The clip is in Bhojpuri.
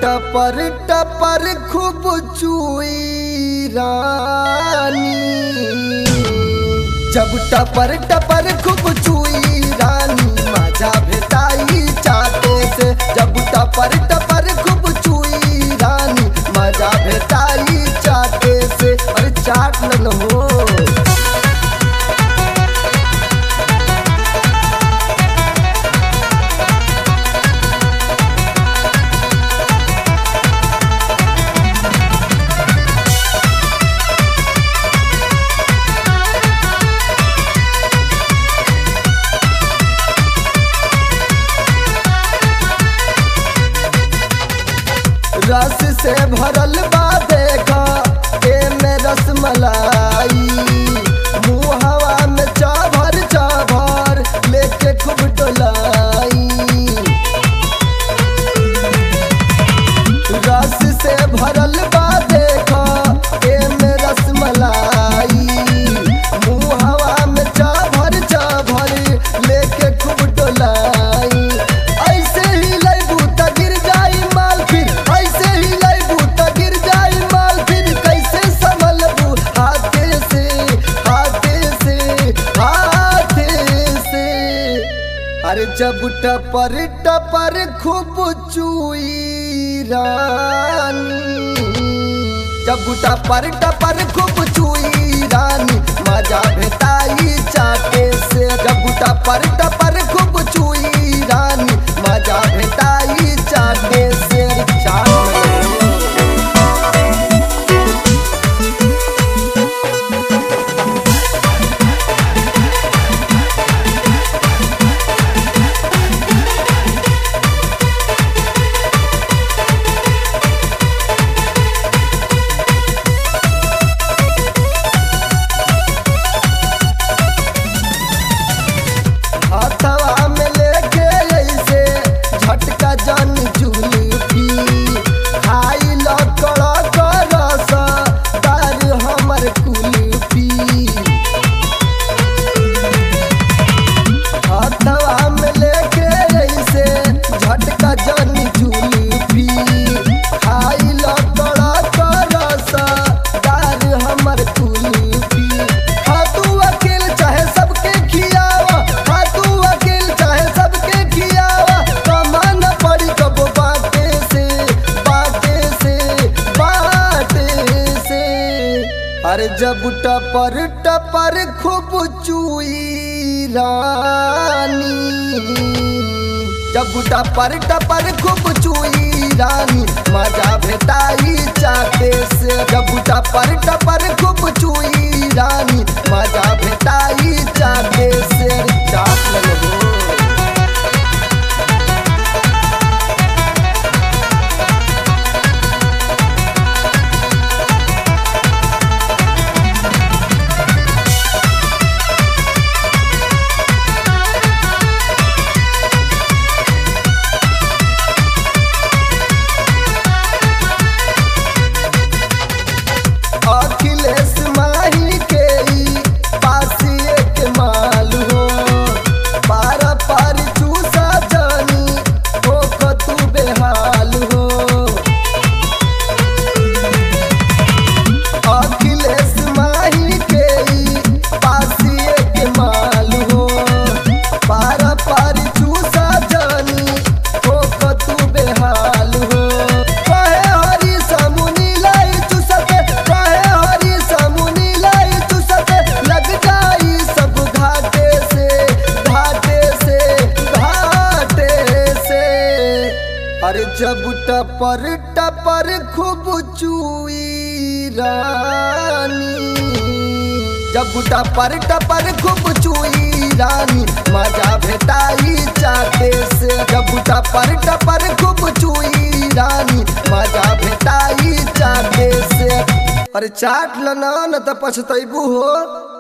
टपर टपर खूब चुई रानी जब टपर टपर खूब चुई रानी माझा भेटाई चाटे से जब टपर टपर खूब चुई रानी मजा भेटाई चाटे से अरे चाट न हो रस से भरल बा देखा एमे रसमलाई मुँह हवा में चाभर चाभर लेके खूब डोलाई रस से भरल बा देखा एमे रसमलाई मुँह हवा में चाभर चाभर लेके खूब डोलाई ऐसे ही लैबू त गिर जाई माल फिर ऐसे ही लैबू त गिर जाई माल फिर कैसे संभलबू हाथे से हाथे से हाथे से अरे जब टपर टपर खूब चुई रानी जब टपर टपर खूब चुई रानी मजा भेटाई चाटे से जब टपर टपर खूब चुई रानी मजा भेटाई चाटे से चाटे हाथवा में लेके ऐसे झटका जन जुलफी खाई लकड़ा करस दार हमर कुल्फी हाथवा में लेके ऐसे झटका जन जुलफी खाई लकड़ा करस दार हमर कुल्फी हाँ तू अकेल चाहे सबके खियावा हाँ तू अकेल चाहे सबके खियावा कमान पड़ी कबो बाटे से बाटे से बाटे से अरे जब टपर टपर खूब चुई रानी जब टपर टपर खूब चुई रानी मजा भेटाई चाटे से जब टपर टपर खूब चुई रानी मजा भेटाई चाटे से चाट लगो अखिलेश माही के ई पासिए के माल हो पार पार चूसा जानी हो तू बेहाल हो अखिलेश माही के ई पासिए के माल हो पार पार चूसा जानी हो तू बेहाल हो कहे हरी समुनी लाई चूसते कहे हरी समुनी लाई चूसते लग जाई सब घाटे से घाटे से घाटे से अरे जब टपर टपर खूब चुई रानी जब टपर टपर खूब चुई रानी मजा भेटाई चाटे से जब टपर टपर खूब चुई रानी मजा भेटाई चाटे से अरे चाट लना न त पछतैबू हो